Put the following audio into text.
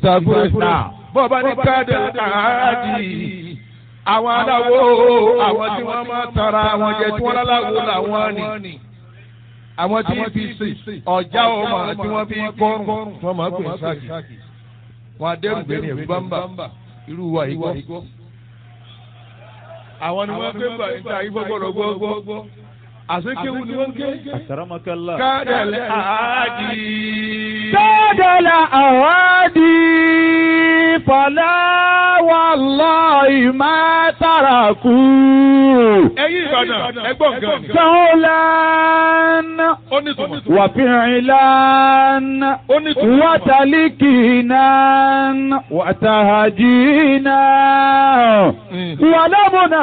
ìtàkùrẹ́ náà bọ́ọ̀bá ní káàdì àádì àwọn aláwo àwọn tí wọ́n máa tara àwọn jẹ tí wọ́n láláwo làwọn ni àwọn tí fi sè ọjà ọmọ tí wọ́n fi kọrùn wọ́n máa pè sáàkì wọn adẹ́rùgbé ní ẹ̀rú bámbà irú wa yìí gbọ́. àwọn ni wọ́n gbé bá níta yìí gbọ́gbọ́dọ̀ gbọ́gbọ́ àsekéwu ni wọ́n ké. Akramakallah. kádàlẹ́ àádì. كاد الأوادي فلا والله ما تركوا ẹ̀yin Ìbàdàn ẹgbọ́n gan. قولا ó ní tùmọ̀. وفعلا ó ní tùmọ̀. وتلكينا وتهجينا ولمنا